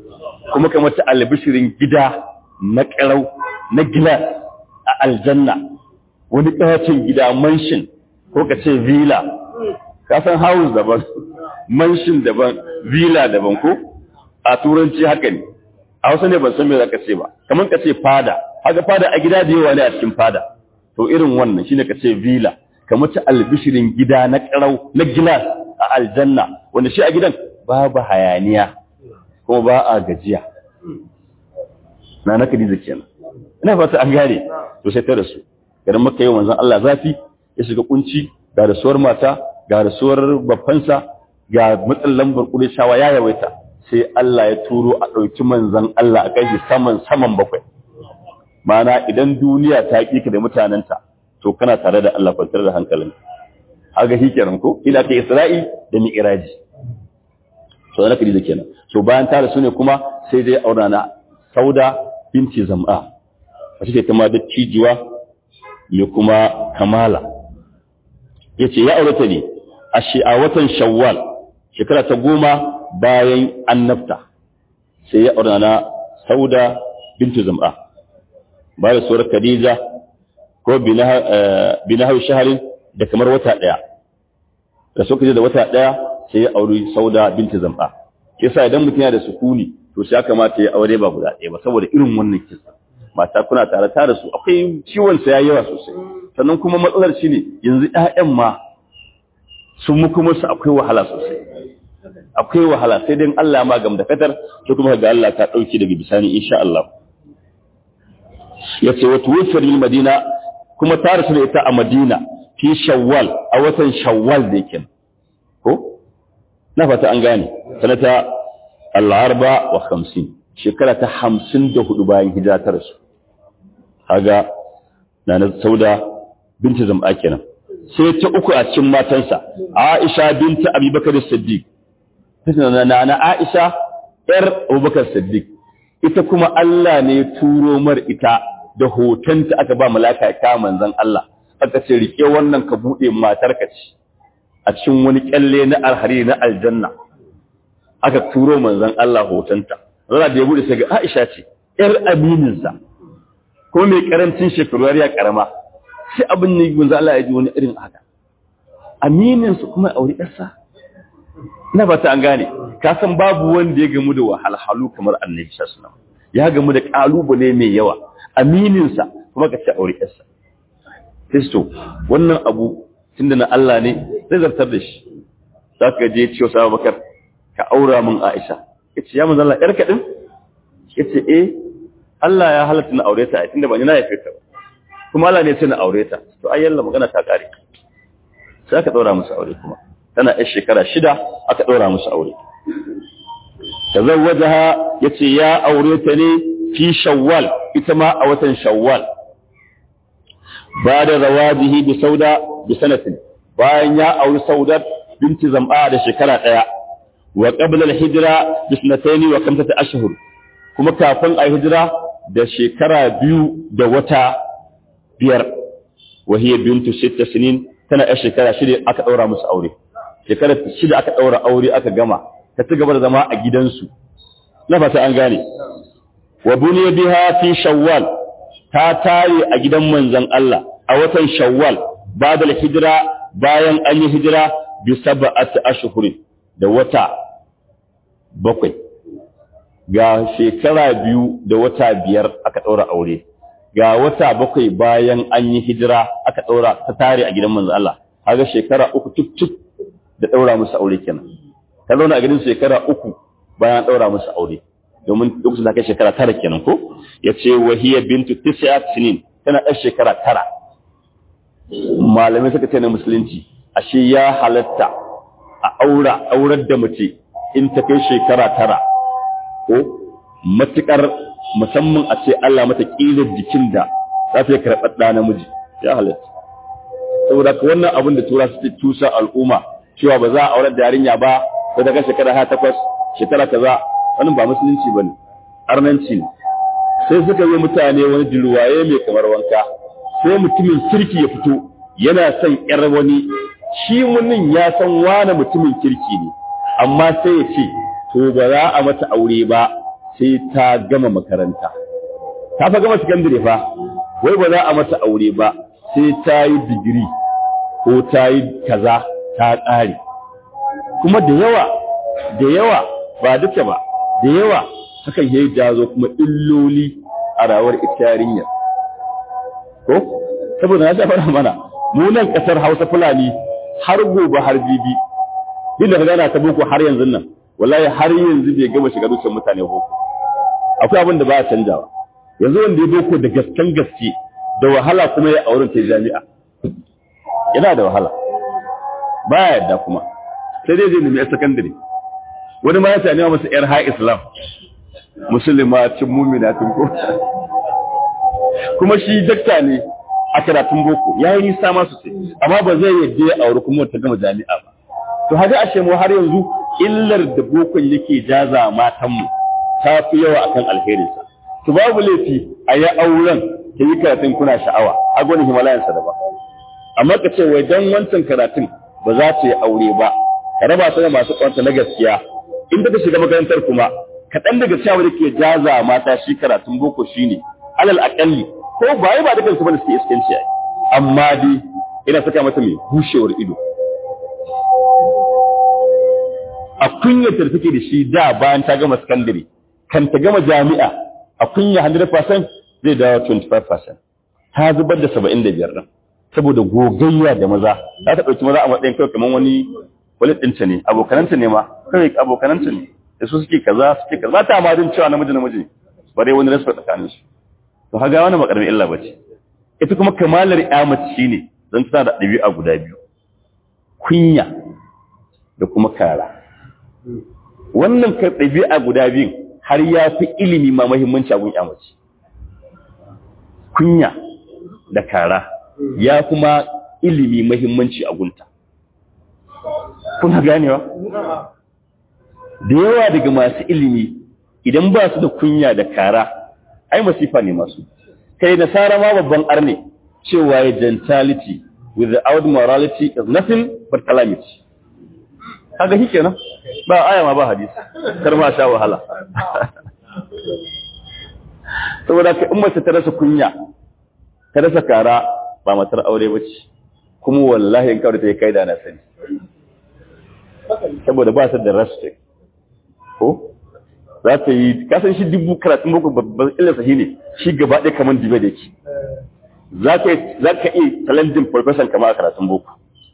kuma kamar ta albishirin gida na ƙarau na gilas a aljanna wani ƙawacin gida manshin ko ka ce villa ka san house daban manshin daban villa daban ko a turanci haka ne a wasu ne ban san me za ka ce ba kamar ka ce fada haka fada a gida da yawa ne a cikin fada to irin wannan shine ka ce villa kamar ta albishirin gida na ƙarau na gilas a aljanna wanda shi a gidan babu hayaniya kuma ba a gajiya na na kadiza kenan ina fata an gane to sai ta rasu garin maka yi wanzan Allah zafi ya shiga kunci ga rasuwar mata ga rasuwar babbansa ga matsin lambar shawa ya yawaita sai Allah ya turo a ɗauki manzan Allah a kai saman saman bakwai mana idan duniya ta ƙi ka da mutanenta to kana tare da Allah kwantar da hankalin haga shi kenan ko ila ka Isra'i da Mi'raji to da kadi kenan so bayan ta rasu ne kuma sai dai aura na Sauda binti Zam'a wace ce kuma da cijiwa ya kuma kamala yace ya aure ta ne a shi a watan Shawwal shekara ta goma bayan annabta sai ya aure na Sauda binti Zam'a bayan suwar Khadija ko binahu shaharin da kamar wata ɗaya da suka je da wata ɗaya sai ya auri sauda binti zamba kisa idan mutum yana da sukuni to sai ya kamata ya aure ba guda ɗaya ba saboda irin wannan kisa mata kuna tare tare su akwai ciwon sa yayi yawa sosai sannan kuma matsalar shi ne yanzu ƴaƴan ma sun muku musu akwai wahala sosai akwai wahala sai dai Allah ma gam da katar sai kuma ga Allah ta dauki daga bisani insha Allah yace wa tuwfir lil madina kuma ta rasu da ita a Madina fi Shawwal a watan Shawwal da yake ko na fata an gane sanata al-arba wa 50 shekara ta 54 bayan hijira ta rasu kaga nana Sauda binti Zam'a kenan sai ta uku a cikin matansa Aisha binti Abi Bakar Siddiq nana Aisha yar Abubakar Siddiq ita kuma Allah ne turo mar ita da hotonta aka ba malaka ta manzon Allah aka ce rike wannan ka bude matarka ce a cikin wani kyalle na alhari na aljanna aka turo manzon Allah hotonta zara da ya bude sai ga Aisha ce yar aminin sa ko mai karancin shekaru ya karama sai abin ne manzon Allah ya ji wani irin haka aminin su kuma aure yarsa ina ba ta an gane ka san babu wanda ya gamu da wahalhalu kamar annabi sallallahu alaihi wasallam ya gamu da kalubale mai yawa amininsa kuma ka ce aure yarsa Kristo wannan abu tunda na Allah ne zai zartar da shi za ka je ciwo sa bakar ka aura min Aisha ya ce ya manzo Allah yarka din ya ce eh Allah ya halatta na aure ta tunda ban yi na haife ta kuma Allah ne sai na aure ta to ai yalla magana ta kare sai aka daura musu aure kuma tana yar shekara shida aka daura musu aure tazawwajaha yace ya aure ta ne fi shawwal ita ma a watan shawwal ba da zawajihi bi sauda bi sanatin bayan ya auri saudat binti zam'a da shekara daya wa qabla al-hijra bi sanatayn wa kamsata ashhur kuma kafin a hijira da shekara biyu da wata biyar wa hiya bintu sitta sinin tana yar shekara shida aka daura musu aure shekara shida aka daura aure aka gama ta ci gaba da zama a gidansu na fata an gane wa buniya biha fi shawwal ta tare a gidan manzon Allah a watan shawwal bada hijira bayan an yi hijira bi sab'ati ashhurin da wata bakwai ga shekara biyu da wata biyar aka daura aure ga wata bakwai bayan an yi hijira aka daura ta tare a gidan manzon Allah kaga shekara uku tuk tuk da daura musu aure kenan ta zauna a gidan shekara uku bayan daura musu aure domin lokacin da kai shekara tara kenan ko ya ce wahiyar bintu tis'a sinin tana ɗan shekara tara malamai suka ce na musulunci ashe ya halatta a aura aurar da mace in ta kai shekara tara ko matukar musamman a ce Allah mata ƙilar jikin da za ta yi karɓar ɗa namiji ya halatta saboda ka wannan abin da tura su tusa al'umma cewa ba za a aurar da yarinya ba ko ta kai shekara ha takwas shekara kaza wannan ba musulunci bane arnanci ne sai suka yi mutane wani dilwaye mai kamar wanka sai mutumin kirki ya fito yana son yar wani shi munin ya san wani mutumin kirki ne amma sai ya ce to ba za a mata aure ba sai ta gama makaranta ta fa gama sakandare fa wai ba za a mata aure ba sai ta yi digiri ko ta yi kaza ta ƙare kuma da yawa da yawa ba duka ba da yawa hakan yayi jazo kuma illoli a rawar ita yarinyar ko saboda na shafar mana mu nan kasar Hausa Fulani har gobe har bibi din da gana ta boko har yanzu nan wallahi har yanzu bai gama shiga dukkan mutane boko akwai abin da ba ya canjawa yanzu wanda ya boko da gaskan gaske da wahala kuma ya auren ta jami'a yana da wahala ba ya yadda kuma sai dai zai nemi sakandare wani ma ya sami masa yar ha islam musulma cin mumina tun ko kuma shi dakta ne a karatun boko ya yi nisa masu ce amma ba zai yadda ya auri kuma ta gama jami'a ba to haka ashe mu har yanzu illar da bokon yake jaza matanmu ta fi yawa akan alherinsa to babu laifi a yi auren ta yi karatun kuna sha'awa a gwani himalayansa da ba amma ka ce wai dan wancan karatun ba za ta yi aure ba ka raba su da masu kwanta na gaskiya in ta shiga makarantar kuma kaɗan daga cewa da ke jaza mata shi karatun boko shine alal aƙalli ko ba yi ba da kansu bane suke iskanci ai amma dai ina saka mata mai bushewar ido a kunyar da take da shi da bayan ta gama sakandare kan ta gama jami'a a kunya 100% zai dawo 25% ta zubar da 75 din saboda gogayya da maza za ta ɗauki maza a matsayin kawai kamar wani wani ɗinta ne abokananta ne ma kawai abokananta ne da su suke kaza suke kaza ta ma din cewa namiji namiji bare wani rasu tsakanin su to haga wani makarmi illa bace ita kuma kamalar ya mace shine zan tana da ɗabi'a guda biyu kunya da kuma kara wannan ka ɗabi'a guda biyun har ya fi ilimi ma muhimmanci a gun ya mace kunya da kara ya kuma ilimi muhimmanci a gunta kuna ganewa da yawa daga masu ilimi idan ba su da kunya da kara ai masifa ne masu kai nasara ma babban arne cewa ya gentility without morality is nothing but calamity kaga shi kenan ba aya ma ba hadisi kar ma sha wahala saboda ka in mace ta rasa kunya ta rasa kara ba matar aure ba ce kuma wallahi in kawai ta yi kai da na sani saboda ba su da respect ko za ta yi kasan shi dubu karatun boko babban illarsa shi ne shi gaba ɗaya kamar dibe da yake za ka iya talentin profession kama a karatun boko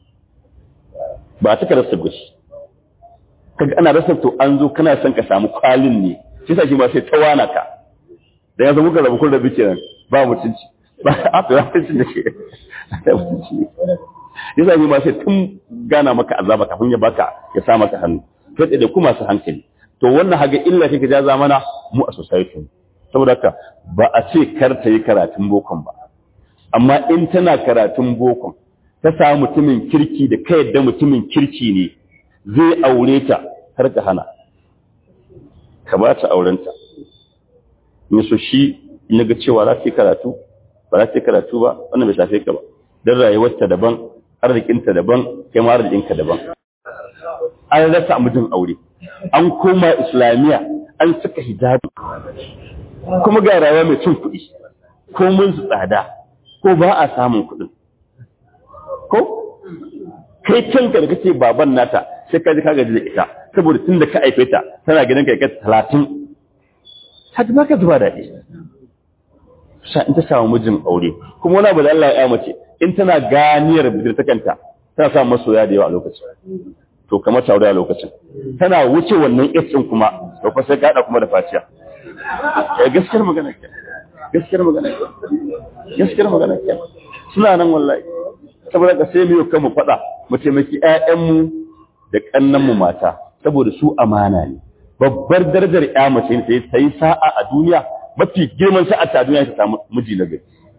ba ta ka rasa gushi kaga ana rasa to an zo kana son ka samu kwalin ne shi sa shi ba sai ta wana ka da ya zama ka rabu kun rabu kenan ba mutunci ba a fi mutunci da ke da mutunci yasa ne ba sai tun gana maka azaba kafin ya baka ya sa maka hannu sai da kuma su hankali to wannan haga illa kake ja zamana mu a society saboda haka ba a ce kar ta yi karatun bokon ba amma in tana karatun bokon ta samu mutumin kirki da ka yadda mutumin kirki ne zai aure ta har ka hana ka ba ta aurenta in so shi in ga cewa za ta yi karatu ba za ta yi karatu ba wannan bai shafe ka ba don rayuwarta daban arzikinta daban kai ma arzikinka daban an rasa mijin aure an koma islamiyya an saka hijabi kuma ga rayuwa mai cin kuɗi ko mun su tsada ko ba a samun kuɗin ko kai canka da kake baban nata sai ka ji ka gaji da ita saboda tun da ka aife ta tana ganin kai ka talatin ta ba ka zuba daɗi sa in ta samu mijin aure kuma wani abu da Allah ya mace in tana ganiyar bidirtakanta tana samun masoya da yawa a lokacin to kamar taure a lokacin tana wuce wannan ɗin kuma to fa sai ka kuma da faciya eh gaskiyar magana ke gaskiyar magana ke gaskiyar magana ke suna nan wallahi saboda ka sai mu yi kanmu faɗa mu taimaki ƴaƴanmu da ƙannanmu mata saboda su amana ne babbar darajar ƴa mace ne ta yi sa'a a duniya mafi girman sa'a ta duniya ta samu miji na gari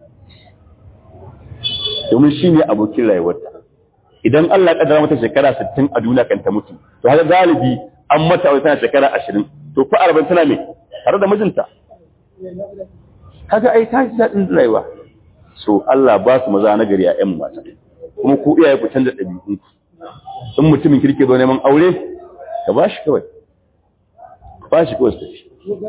domin shi ne abokin rayuwarta idan Allah ya kaddara mata shekara 60 a duniya kan ta mutu to haka galibi an mata wai tana shekara 20 to fa 40 tana me tare da mijinta kaga ai ta ji dadin rayuwa so Allah ba su maza na gari a ƴan mata kuma ku iyaye ku canza ɗabi'un ku in mutumin kirki zo neman aure ka ba shi kawai ba shi kawai su tafi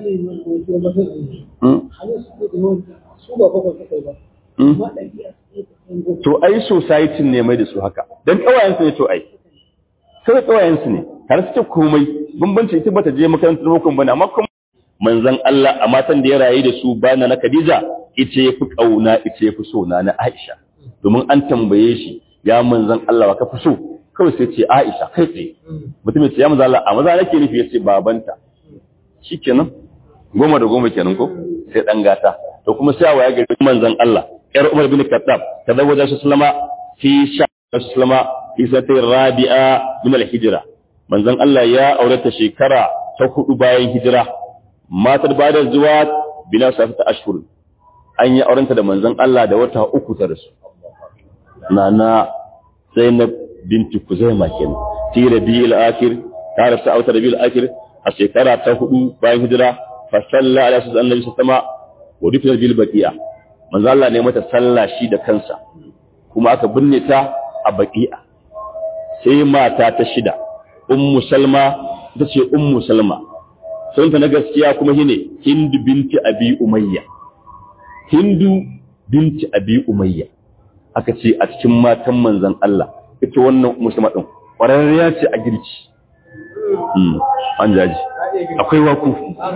to ai society ne mai da su haka dan kawayensu ne to ai sai kawayensu ne har suke komai bambanci ita bata je makarantar bukun bane amma kuma manzon Allah a matan da ya rayu da su bana na Khadija ita yafi kauna ita yafi so na na Aisha domin an tambaye shi ya manzon Allah wa ka fi so kawai sai ce Aisha kai tsaye mutum ya ce ya manzon Allah a maza nake nufi yace babanta shikenan goma da goma kenan ko sai dan gata to kuma sai waya ga manzon Allah yar Umar bin Khattab tazawwaja shi sallama fi sha'a sallama fi satir rabi'a min al-hijra manzon Allah ya aurata shekara ta hudu bayan hijira matar bada zuwa bila safata ashhur an yi aurenta da manzon Allah da wata uku ta rasu nana Zainab binti Kuzaima kenan fi rabi'il akhir ta rasu a wata rabi'il akhir a shekara ta hudu bayan hijira fa salla ala sallallahu alaihi wasallam wa dukkan bil baqiya manzo Allah ne mata sallah shi da kansa kuma aka binne ta a baqiya sai mata ta shida ummu salma ita ce ummu salma sunta na gaskiya kuma shine hindu binti abi umayya hindu binti abi umayya aka ce a cikin matan manzon Allah ita wannan ummu salma din ƙwararriya ce a girki an jaji akwai waku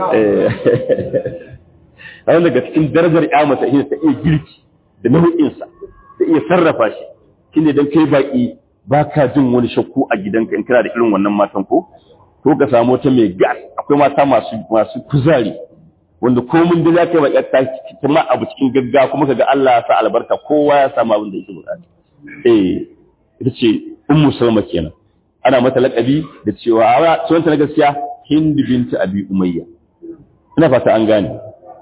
a daga cikin darajar ya mata shi ta iya girki da nau'insa da iya sarrafa shi shi ne don kai baƙi ba ka jin wani shakku a gidanka in kana da irin wannan matan ko ko ka samu wata mai gas akwai mata masu masu kuzari wanda komun da za ka yi baƙi ta kuma abu cikin gaggawa kuma ka ga Allah ya sa albarka kowa ya samu abin da yake buƙata eh ita ce ummu salma kenan ana mata laƙabi da cewa a sunanta na gaskiya hindu binti abi umayya ina fata an gane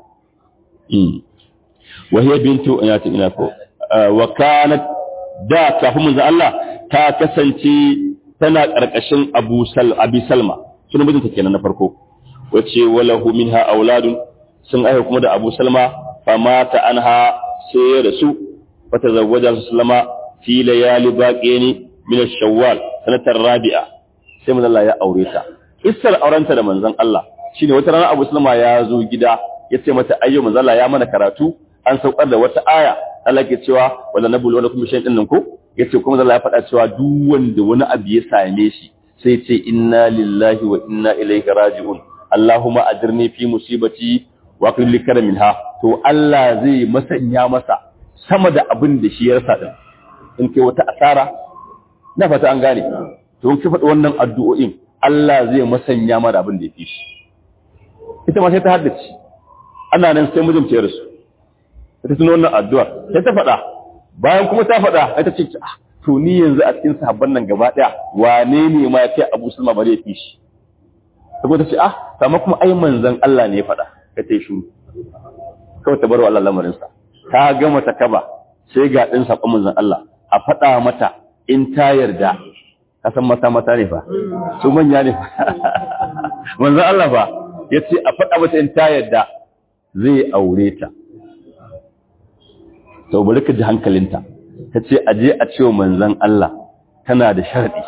wa hiya bintu ina ta ina ko wa kanat da kafin manzo Allah ta kasance tana karkashin Abu Sal Abi Salma sunan mijinta kenan na farko wace walahu minha auladun sun aiha kuma da Abu Salma fa mata anha sai ya rasu fa tazawwaja Sallama fi layali baqini min ash-shawwal sanatar rabi'a sai manzo Allah ya aure ta kissar aurenta da manzon Allah shine wata rana Abu Salma ya zo gida ya ce mata ayyo manzo Allah ya mana karatu an saukar da wata aya Allah ke cewa wala nabul wala kuma shay'in din ko yace kuma Allah ya faɗa cewa duk wanda wani abu ya same shi sai ce inna lillahi wa inna ilaihi raji'un Allahumma ajirni fi musibati wa qil li minha to Allah zai masanya masa sama da abin da shi ya rasa din in kai wata asara na fata an gane to in ki faɗi wannan addu'o'in Allah zai masanya mara abin da ya fi shi ita ma sai ta haddace ana nan sai mijin ya rasu ta tuno wannan addu'a sai ta faɗa bayan kuma ta faɗa sai ta ce ah to ni yanzu a cikin sahabban nan gaba ɗaya wane ne ma ya kai Abu Sulma bare ya fi shi saboda ta ce ah amma kuma ai manzon Allah ne ya faɗa ka ta yi shuru kawai ta bar wa Allah lamarin sa ta gama ta kaba sai ga ɗin saƙon manzon Allah a faɗa mata in ta yarda ka san mata mata ne fa su manya ne manzon Allah fa ya ce a faɗa mata in ta yarda zai aure ta to bari ka ji hankalinta ta ce aje a cewa manzan Allah tana da sharɗi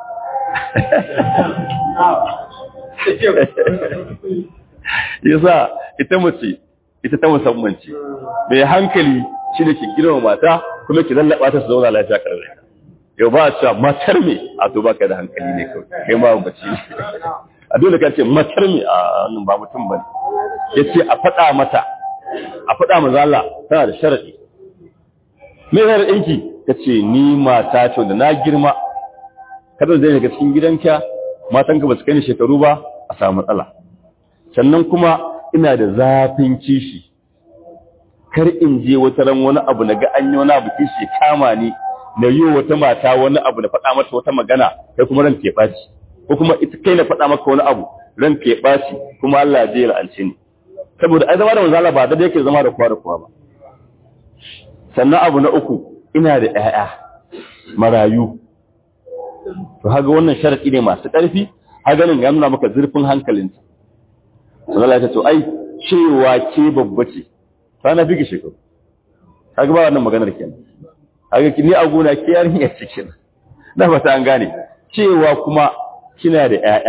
yasa ita mace ita ta musamman ce mai hankali shi da ke girma mata kuma ki lallaba ta su zauna lafiya karre yau ba a cewa matar me a to baka da hankali ne kawai kai ma bace a dole ka ce matar me a wannan ba mutum bane yace a faɗa mata a faɗa manzo Allah tana da sharadi me zai ɗinki ta ce ni mata ce da na girma kada zai daga cikin gidanka matanka ba su kai ni shekaru ba a samu matsala sannan kuma ina da zafin kishi kar in je wata ran wani abu na ga an yi wani abu kishi kama ni na yi wata mata wani abu na faɗa mata wata magana kai kuma ran ke ɓaci ko kuma ita kai na faɗa maka wani abu ran ke ɓaci kuma Allah ya je ya la'ance ni saboda ai zama da manzo Allah ba da yake zama da kowa da kowa ba sannan abu na uku ina da ‘ya'ya marayu to haga wannan sharaɗi ne masu ƙarfi haganin ya nuna maka zurfin hankalinta sannan ya to ai cewa ke babba ce ta na bigi shekaru haga ba wannan maganar kenan haga ni a gona ke yarin ya cikin na fata an gane cewa kuma kina da ‘ya'ya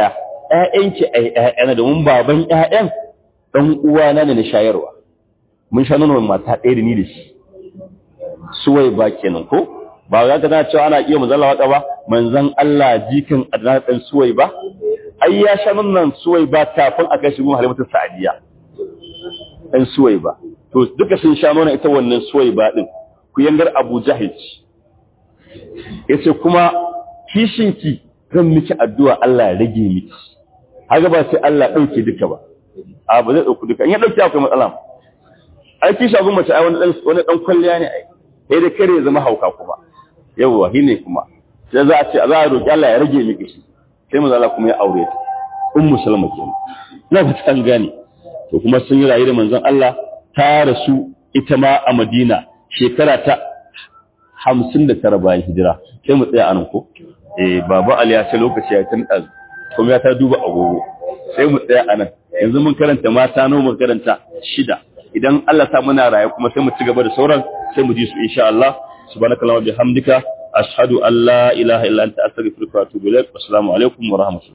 ƴaƴanki ai ƴaƴana domin baban ƴaƴan dan uwana ne na shayarwa mun sha nonon mata ɗaya da ni da shi suwai ba kenan ko ba za ka tana cewa ana iya manzon Allah waka ba manzon Allah jikin Adnan dan suwai ba ai ya sha nonon suwai ba kafin a kai shi gun Halimatu Sa'diya dan suwai ba to duka sun sha nonon ita wannan suwai ba din ku yangar Abu Jahil yace kuma kishinki zan miki addu'a Allah ya rage miki haka ba sai Allah dauke duka ba a ba zai dauki duka in ya dauke akwai matsala ai kishi abun mace ai wani dan wani dan kwalliya ne ai sai da kare zama hauka kuma yawa shine kuma sai za a ce za a roki Allah ya rage miki shi sai manzo Allah kuma ya aure ta ummu salama kenan na ba ta gane to kuma sun yi rayu da manzon Allah ta rasu ita ma a Madina shekara ta hamsin da tara bayan hijira sai mu tsaya anan ko eh baba Ali ya ce lokaci ya tun ɗan kuma ya ta duba agogo sai mu tsaya anan yanzu mun karanta mata nawa mun karanta shida idan Allah ta muna raye kuma sai mu ci gaba da sauran sai mu ji su insha Allah subhanakallahumma bihamdika ashhadu an la ilaha illa anta astaghfiruka wa atubu ilaik assalamu alaikum wa rahmatullahi